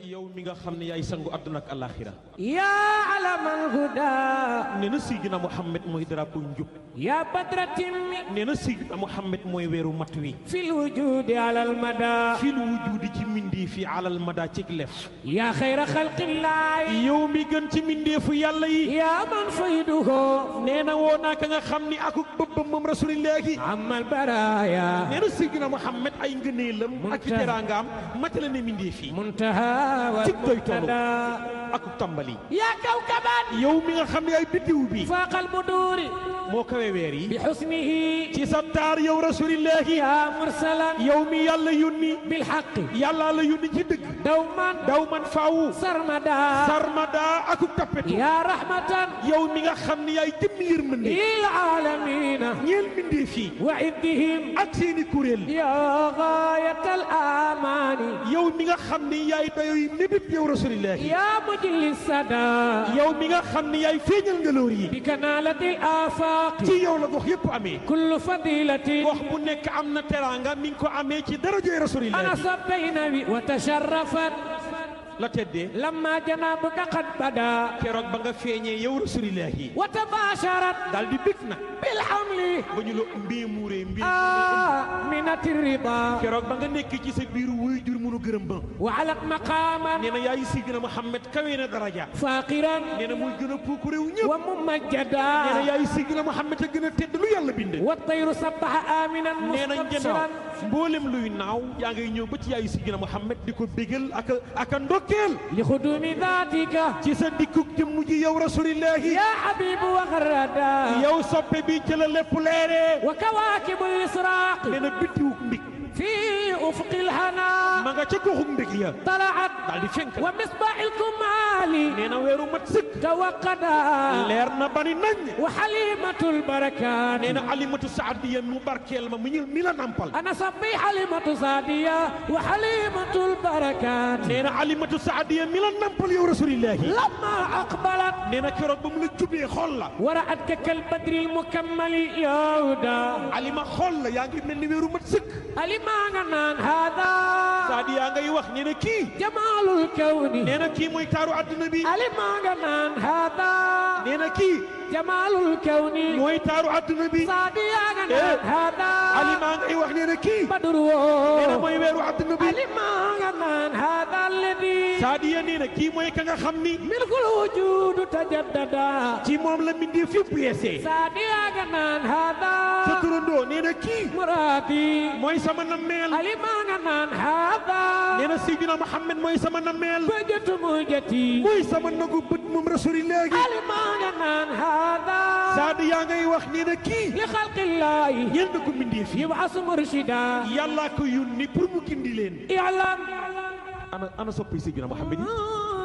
yow mi nga xam ne yaay sangu àdduna ak alaxira yaa alamal huda nee na Seydina Muhammad mooy drapeau njub yaa badra timmi nee na Seydina Muhammad mooy weeru mat wi fil wujudi alal mada fil wujudi ci mindee fi alal mada ci lef yaa xayra xalqillaahi yow mi gën ci mindeefu yàlla yi yaa man fayduhu nee na woo naa ka nga xam ni akuk bëbbam moom rasulillahi amal baraya nee na Seydina Muhammad ay ngëneelam ak i teraangaam matale ne mindeef yi muntaha wal cig doy tolu muntada akuk tàmbali yaa kawkaban yow mi nga xam ne ay biddiw bi faaqal buduuri moo kawe weer bi yi xusnihi ci sa taar yow rasulillahi yaa mursalan yow mi yàlla yónni bilxaqi yàlla la yónni ci dëgg dawman daw man faawu sarmada sarmada akuk tappetu yaa rahmatan yow mi nga xam ne yaay jëmm yërmande lil aalamina ñeel mindeef yi wa iddihim ak seeni kuréel yaa gaayatal amaani yow mi nga xam ne yaay dayoy mébét yow rasulillahi yaa mujlis sada yow mi nga xam ne yaay feeñal ngaloor yi bi kanaalati afaaqi ci yow la gox yépp amee kullu fadilatin gox bu nekk am na teraanga mi ngi ko amee ci darajoy ana rasulillahi sabbayna bi wa tasharrafat la teddee lamma janabuka qad bada keroog ba nga feeñee yow rasulillahi wa tabasharat daal di bég nag bil hamli ba ñu la mbee muuree mbee aminati rida keroog ba nga nekk ci sa biir wuy jur munu gërëm ba wa alat maqaman nee na yaay Seydina Muhammad kawe na daraja faqiran nee na muy gën a puuk réew ñëpp wa nee na mumajjada yaay Seydina Muhammad a gën a tedd lu yàlla bind wa tayru sabbaha aminan nee na njanaaw mustabsiran mboolem luy naaw yaa ngay ñëw ba ci yaay Seydina Muhammad di ko bégal ak a ak a ndokkeel li xudumi datika ci sa dikkuk jëmm ji yow rasulillahi ya habibu wa gharada yow soppe bi ci la lépp leeree wa kawakibu lisraq nee na biddiwuk mbig fi ufqi lhana ma nga ca goxuk mbig ya طلعت daal di fenk ومصباح الكمال nee na weeru mat sëkk توقدا leer na bani nañ وحليمة البركات nee na alimatu saadiya mu barkeel ma mu ñu mi la nampal أنا صبي حليمة سعدية وحليمة البركات nee na alimatu saadiya mi la nampal yow rasulillahi لما أقبلت nee na keroog ba mu la jubee xool la ورأتك كالبدر المكمل يهودا alima xool la yaa ngi mel ni weeru mat sëkk ألمانغنان هذا saadiya ngay wax nee na kii جمال الكون nee na kii mooy taaru àdduna bi ألمانغنان هذا nee na kii جمال الكون mooy taaru àdduna bi صادياغنان إيه. هذا alima ngay wax nee na kii بدر nee na mooy weeru àdduna bi ألمانغنان هذا الذي saadiya nee na kii mooy ka nga xam ni ملك الوجود تجددا ci moom la mbindee fépp yeesee صادياغنان sa هذا turandoo nee na kii مرادي mooy sama nammeel ألمانغنان هذا nee na Seydina Muhammad mooy sama nammeel بجت موجتي mooy sama nagu bët moom rasulillahi ألمانغنان هذا saadiya ngay wax nee na kii لخلق الله ñeel na ko mbindee fi يبعث مرشدا yàlla ko yónni pour mu gindi leen اعلم ana ana soppi Seydina Muhammad yi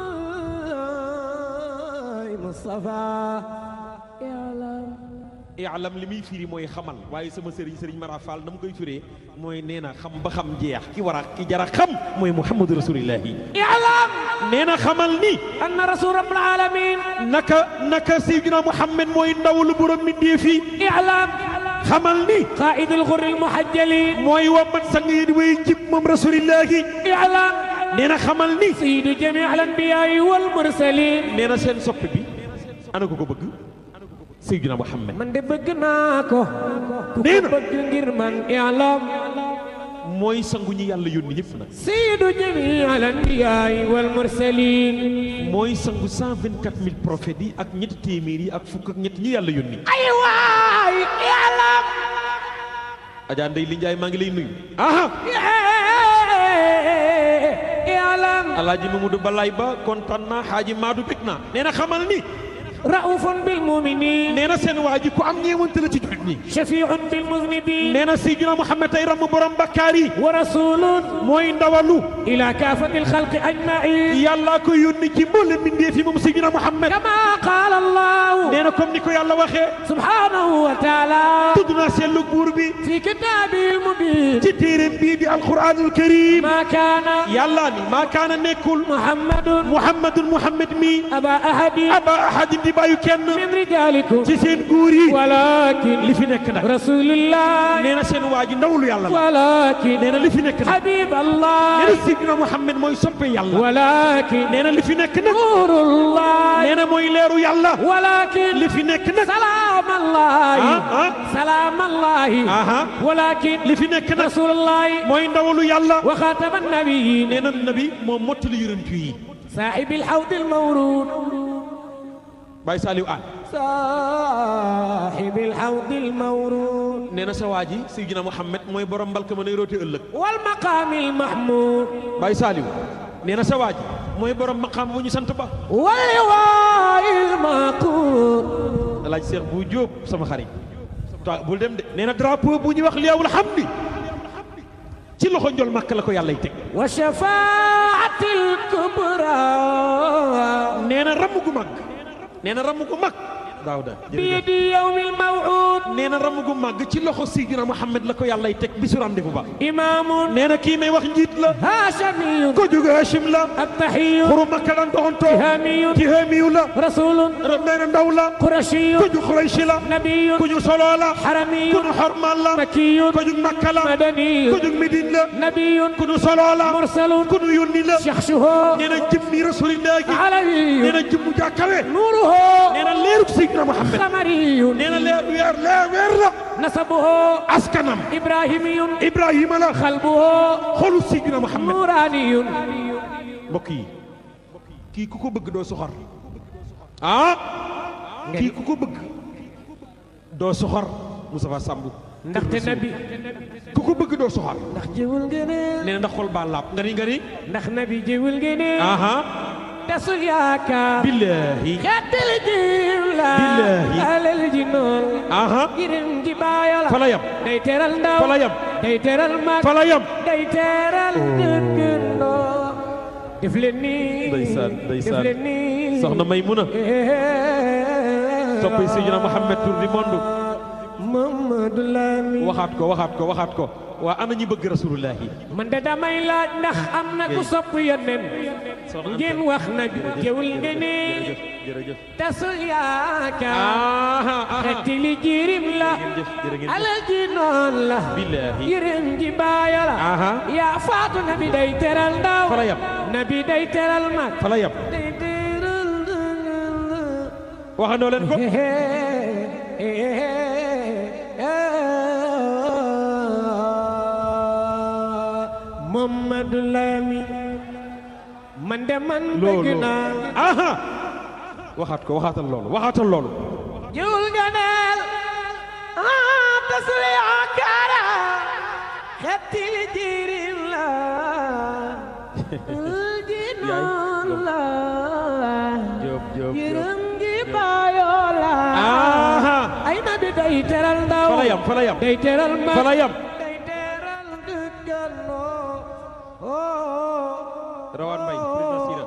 أي مصطفى اعلم i'lam li muy firi mooy xamal waaye sama sëriñ sëriñ Mara Fall na mu koy firee mooy nee na xam ba xam jeex ki war a ki jara xam mooy Muhammadu rasulillahi اعلم nee na xamal ni أن رسول رب العالمين naka naka Seydina Muhammad mooy ndaw lu borom mbindee fi اعلم xamal ni قائد الغر المحجلين mooy wammat sang yi di way jib moom rasulillahi اعلم nee na xamal ni سيد جميع الأنبياء والمرسلين nee na seen soppe bi ana ko ko bëgg Seydina Muhammad من دي بغناكو نينا. كوكو بغ غير من اعلم mooy sangu ñi yàlla yónni ñëpp nag سيد جميع الأنبياء والمرسلين mooy sangu 124000 prophètes yi ak ñetti téeméer yi ak fukk ak ñett ñi yàlla yónni أيوة اعلم Adja Ndeye Li Ndiaye maa ngi lay nuyu aha اعلم alaaji Mamadou Balaay ba kontaan naa xaaji Maadu bég naa nee na xamal ni رؤوف بالمؤمنين nee na seen waa ji ku am ñeewante la ci jullit ñi شفيع بالمذنبين nee na Seydina Muhammad tey ramm borom bakkaar yi ورسول mooy ndawalu إلى كافة الخلق أجمعين yàllaa ko yónni ci mboolem mbindeef yi moom Seydina Muhammad كما قال الله nee na comme ni ko yàlla waxee سبحانه وتعالى tudd naa seetlu buur bi في كتابه المبين ci téeréem bii di alquranul karim ما كان yàllaa ni maa kaana nekkul محمد muhammadun muhammad mi أبا أحد aba ahadin di bàyyu kenn من رجالكم ci seen guur yi ولكن li fi nekk nag رسول الله nee na seen waa ji ndawlu yàlla la ولكن nee na li fi nekk nag حبيب nee الله na Seydina Muhammad mooy soppe yàlla ولكن nee na li fi nekk nag نور الله nee na mooy leeru yàlla ولكن li fi nekk nag سلام الله ah ah سلام الله aha ولكن li fi nekk nag رسول الله mooy ndawalu yàlla وخاتم النبيين nee na nabi moom mottali yonent yi صاحب الحوض المورود Baye Saliou Anne صاحب الحوض المورود nee na sa waa ji Seydina Muhammad mooy borom mbalka ma nay roote ëllëg والمقام المحمود Baye Saliou nee na sa waa ji mooy borom maqaam bu ñu sant ba واللواء المعقود alaaj Seex bu Jóob sama xarit ta bul dem de nee na drapeau bu ñuy wax liyaawul hamdi ci loxo njol màkk la ko yàllay teg وشفاعة الكبرى nee na ramm gu mag nee na ramm gu mag daawda jërëjëf بيد يوم الموعود nee na ramm gu mag ci loxo Seydina Muhammad la ko yàllay teg bisu rendez-vous ba إمام nee na kii may wax njiit la هاشمي ko jóge Hachim la التحي xuru makka daan doxantoo تهامي ci haamiyu la رسول nee na ndaw la قرشي ko ju Xurayshi la نبي ku ñu soloo la حرمي ku ñu xormal la مكي ko ju makka la مدني ko ju midin la نبي ku ñu soloo la مرسل ku ñu yónni la شخصه nee na jëmmi rasulillah gi nee علوي na jëmmu jàkkawe نوره nee na leerub Seydina Muhammad قمري nee na leer weer leer weer la نسبه askanam إبراهيمي Ibrahima la قلبه xolu Seydina Muhammad نوراني mbokk yi kii ku ko bëgg doo soxor ah kii ku ko bëgg doo soxor Moustapha Samb ndaxte nabi ku ko bëgg doo soxor ndax jiwul ngëneel nee na ndax xol baa laab nga ni nga ni ndax nabi jiwul ngëneel aha tasul yaakaar billahi xettal jiw la Billahi. alal ji noon aha girim ji baayo la fa la yam day teral ndaw fa la yam day teral mag fa la yam day teral dëkkandoo def leen nii Ndeysaan, ndeysaan. def leen nii soxna Maymuna toppay Seydina Muhammad tour du monde Mamadou Lamine waxaat ko waxaat ko waxaat ko waa ana ñi bëgg rasulullahi man de damay laaj ndax am na ku sopp yónneen soxna ngeen wax na jëwul nga ne jërëjëf jërëjëf tasul yaakaar aha aha xetti li jirim la jërëjëf jërë ngeen jëf alal ji noon la billahi jirim ji baaya la aha yaa faatu nabi day teral ndaw fa la yam nabi day teral mag fa la yam day teral waxandoo leen ko Mamadou Lamine man de man bëgg loolu naa aha waxaat ko waxaatal loolu waxaatal loolu jëwul ganeel ah tasul yaakaara xetti jirim la ji noon la Jóob Jóob Jóob yërëm gi baayoo la aha ay nabi day teral ndaw fa la yam fa la yam day teral mag fa la yam day teral dëkkandoo rawaan mbay président Sira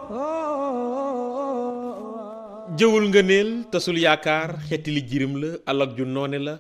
oh jëwul nga neel tasul yaakaar xetti li jirim la alak ju noone la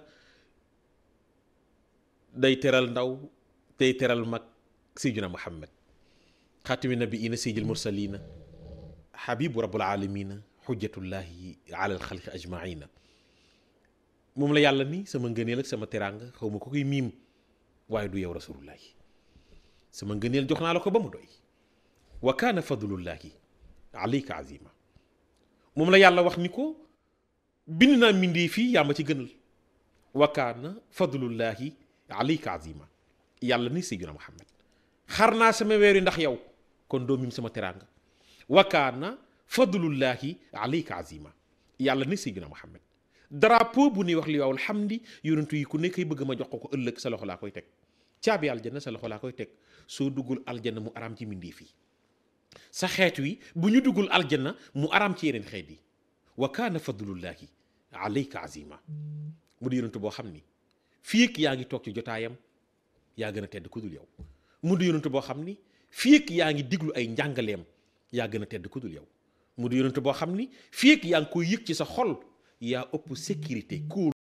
day teral ndaw day teral mag sayyidina muhammad xaatimi nabiina sayyidil mursalina xabibu rabbul alamina xujjatullahi ala alxalqi ajmaina moom la yàlla ni sama ngëneel ak sama teraanga xaw ma ko koy miim waaye du yow rasulullahi sama ngëneel jox naa la ko ba mu doy wa kaana fadlullahi alayka azima moom la yàlla wax ni ko bind naa mbindee fii yaa ma ci gënal wa kaana fadlullahi alayka azima yàlla ni sayyidina muhammad xar naa sama weer yi ndax yow kon doo mim sama teraanga wa kaana fadlullahi alayka azima yàlla ni sayyidina muhammad drapeau bu nuy wax li waawul xamdi yonentu yi ku nekkay bëgg ma jox ko ko ëllëg sa loxo laa koy teg caabi aljanna sa loxo laa koy teg soo duggul aljanna mu araam ci mbindee fii sa xeet wi bu ñu duggul aljanna mu araam ci yeneen xeet yi wa kaana fadlullahi alayka azima mu di yonentu boo xam ni fii ak yaa ngi toog ci jotaayam yaa gën a tedd ku dul yow mu di yonentu boo xam ni fii ak yaa ngi diglu ay njàngaleem yaa gën a tedd ku dul yow mu di yonentu boo xam ni fii ak yaa ngi koy yëg ci sa xol yaa ëpp sécurité